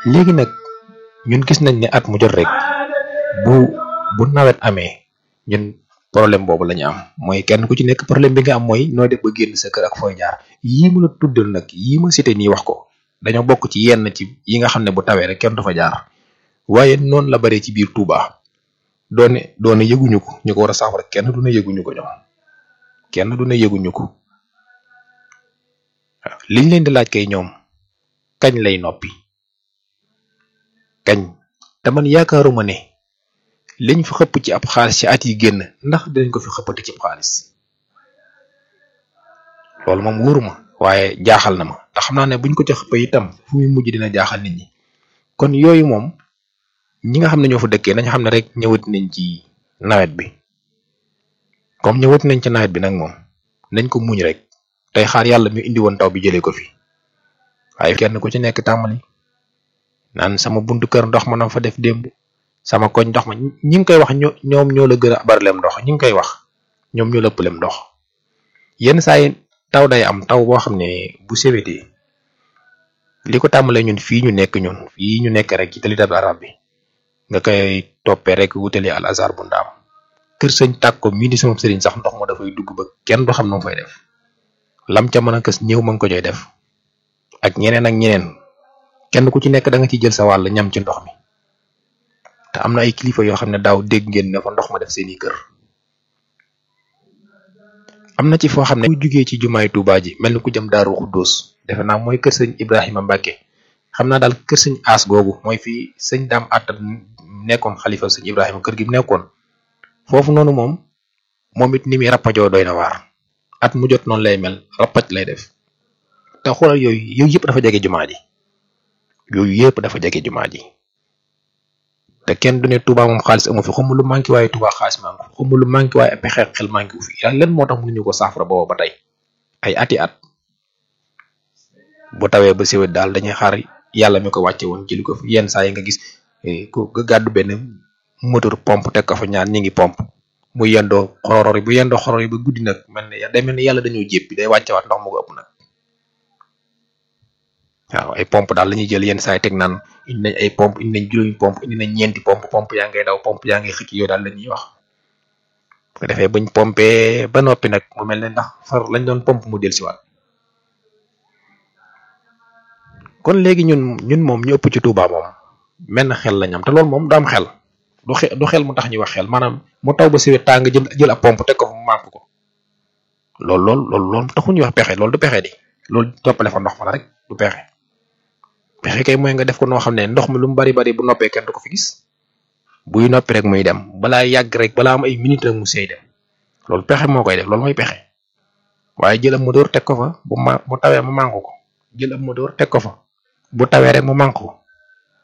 léegi nag ñun gis nañ ne at mu jot rek bu bu nawet amee ñun problème boobu la ñu am mooy kenn ku ci nekk problème bi nga am mooy noo def ba génn sa kër ak fooy jaar yii ma la tuddal nag yii ma cité nii wax ko dañoo bokk ci yenn ci yi nga xam ne bu tawee rek kenn du fa jaar waaye noonu la baree ci biir Touba doone doone yëguñu ko ñu ko war a saafara kenn du ne yëguñu ko ñoom kenn du ne yëguñu ko waaw liñ leen di laaj kay ñoom kañ lay noppi kañ te man yaakaaruma ne liñ fi xëpp ci ab xaalis ci at yi génn ndax dinañ ko fi xëppati ci xaalis loolu moom wóoruma waaye jaaxal na ma te xam naa ne buñ ko ci xëppee itam fu muy mujj dina jaaxal nit ñi kon yooyu moom ñi nga xam ne ñoo fa dëkkee nañ xam ne rek ñëwat nañ ci nawet bi comme ñëwat nañ ci nawet bi nag moom nañ ko muñ rek tey xaar yàlla mi indi woon taw bi jëlee ko fi waaye kenn ku ci nekk tàmbali naan sama buntu kër ndox ma na fa def démb sama koñ ndox ma ñi ngi koy wax ñoo ñoom ñoo la gën a barilem ndox ñi ngi koy wax ñoom ñoo la ëppalem ndox yenn saa yi taw day am taw boo xam ne bu sewetee li ko tàmbalee ñun fii ñu nekk ñun fii ñu nekk rek ci tali dab arab bi nga koy toppee rek wutali al azar bu ndaam kër sëñ tàkk ko mii di sama sëriñ sax ndox ma dafay dugg ba kenn du xam nu mu fay def lam ca mën a kës ñëw ma ngi ko joy def ak ñeneen ak ñeneen kenn ku ci nekk da nga ci jël sa wàll ñam ci ndox mi te am na ay kilifa yoo xam ne daaw dégg ngeen ne fa ndox ma def seeni kër am na ci foo xam ne ku jugee ci jumaay Tuubaa ji mel ni ku jëm Daaru Xuddoos defe naa mooy kër sëñ Ibrahima Mbacke xam naa daal kër sëñ aas googu mooy fii sëñ daam attal nekkoon xalifa sëñ Ibrahima kër gi mu nekkoon foofu noonu moom moom it ni muy rappajoo doy na waar at mu jot noonu lay mel rappaj lay def te xoolal yooyu yooyu yëpp dafa jege jumaa ji yooyu yëpp dafa jege jumaa ji te kenn du ne Touba moom xaalis amu fi xamu lu manqué waaye Touba xaalis manqué xamu lu manqué waaye a pexe xel manqué wu fi yàlla leen moo tax mënuñu ko saafara booba ba tey ay ati at bu tawee ba siwet daal dañuy xaar yàlla mi ko wàcce woon jëli ko fi yenn saa yi nga gis ku nga gàddu benn moteur pompe teg ko fa ñaar ñi ngi pompe mu yendoo xoror yi bu yendoo xoror yi ba guddi nag mel ne day mel ne yàlla dañoo jéppi day wàccewaat ndox mu ko ëpp nag waaw ay pompe daal la ñuy jël yenn saa yi teg naan indi nañ ay pompe indi nañ juróomi pompe indi nañ ñeenti pompe pompe yaa ngay daw pompe yaa ngay xëcc yooyu daal la ñuy wax bu ko defee buñ pompe ba noppi nag mu mel ne ndax far lañ doon pompe mu del siwaat kon léegi ñun ñun moom ñu ëpp ci Touba moom menn xel lañ am te loolu moom du am xel du xel du xel mu tax ñuy wax xel maanaam mu taw ba siwet tàng jël jël ab pompe teg ko fa mu mànk ko loolu loolu loolu loolu taxu ñuy wax pexe loolu du pexe di loolu toppale fa ndox ma la rek du pexe pexe kay mooy nga def ko noo xam ne ndox mi lu mu bari bari bu noppee kenn du ko fi gis buy noppi rek muy dem balaa yàgg rek balaa am ay minutes rek mu seey dem loolu pexe moo koy def loolu mooy pexe waaye jël ab moteur teg ko fa bu ma bu tawee mu mànk ko jël ab moteur teg ko fa bu tawee rek mu mànk ko